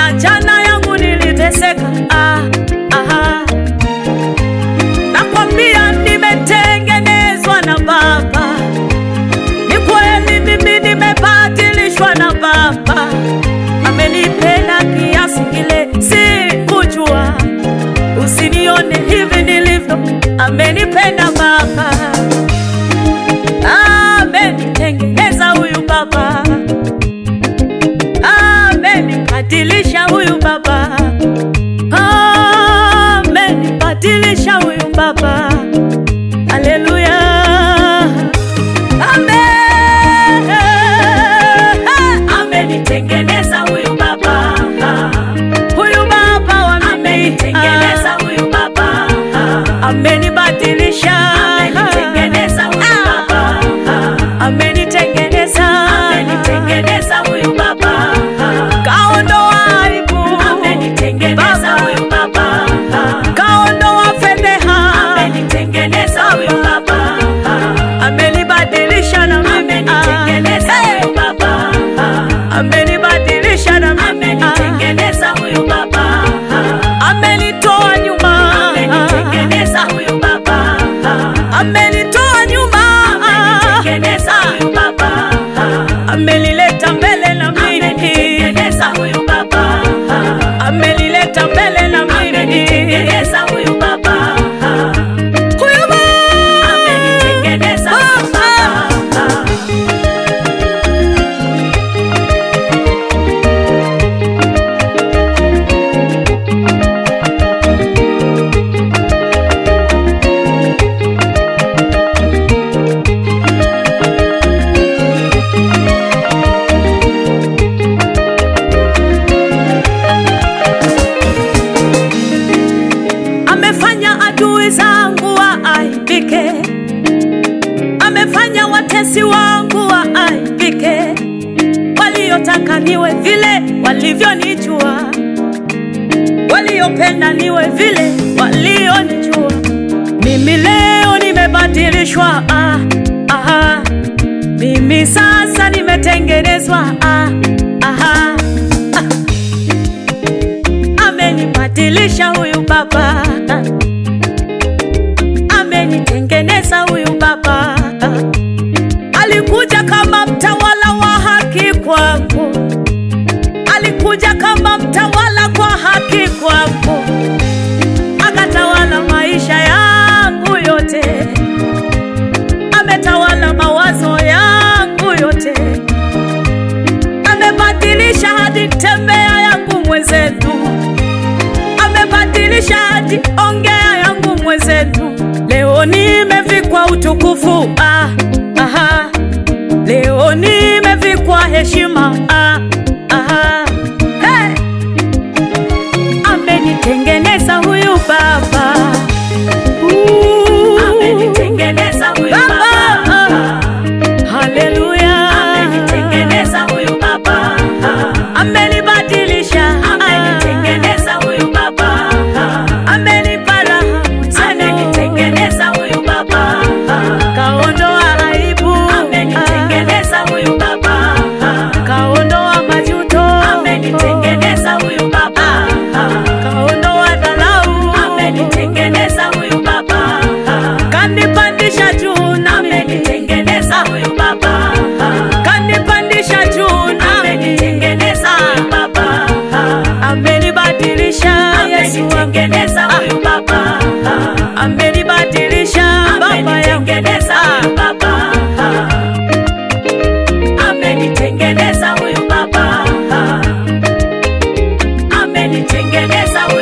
Ah, jana yangu niliteseka ah, aha. Nakwambia nimetengenezwa na Baba, ni kweli mimi nimebadilishwa na Baba, amenipenda kiasi kile sikujua. Usinione hivi nilivyo, amenipenda Baba, amenitengeneza huyu Baba, amenibadilisha huyu Baba, amenibadilisha huyu Baba. Haleluya, amen. Amenitengeneza huyu Baba, huyu Baba wa mimi. Amenitengeneza huyu baba, amenibadilisha, amenitengeneza huyu baba, amenitengeneza, amenitengeneza huyu baba, kaondoa aibu, amenitengeneza Baba. huyu baba, kaondoa fedheha, amenitengeneza huyu baba, amenibadilisha na mimi, amenitengeneza Hey! huyu baba, amenibadilisha na mimi, amenitengeneza huyu baba, amenitoa nyuma, amenitengeneza huyu baba, amenitoa nyuma, amenitengeneza huyu baba, amenileta mbele na mimi, amenitengeneza huyu baba, amenileta mbele na mimi, amenitengeneza huyu baba, huyu Baba. amenitengeneza huyu baba. amefanya adui zangu waaibike, amefanya watesi wangu waaibike, waliotaka niwe vile walivyonijua, waliopenda niwe vile walionijua. Mimi leo nimebadilishwa, ah, aha. Mimi sasa nimetengenezwa, ah, aha. amenibadilisha huyu baba, amenitengeneza huyu baba. Alikuja kama mtawala wa haki kwangu, alikuja kama mtawala kwa haki kwangu, akatawala maisha yangu yote, ametawala mawazo yangu yote, amebadilisha hadi tembea yangu mwenzetu amebadilisha hadi ongea yangu mwenzetu. Leo nimevikwa utukufu ah, aha. Leo nimevikwa heshima ah, aha. Hey! Amenitengeneza huyu baba Uh, Amenitengeneza huyu Baba. baba, Haleluya, amenitengeneza huyu baba, amenibadilisha amenitengeneza huyu baba, amenipa raha amenitengeneza huyu baba, kaondoa aibu amenitengeneza huyu baba, kaondoa majuto amenitengeneza huyu baba, kaondoa dharau amenitengeneza huyu baba, kanipandisha juu nami amenitengeneza huyu baba, kanipandisha juu nami amenitengeneza huyu baba, amenibadilisha Yesu wangu amenitengeneza huyu baba, amenibadilisha baba yangu amenitengeneza huyu baba, amenitengeneza huyu baba, amenitengeneza huyu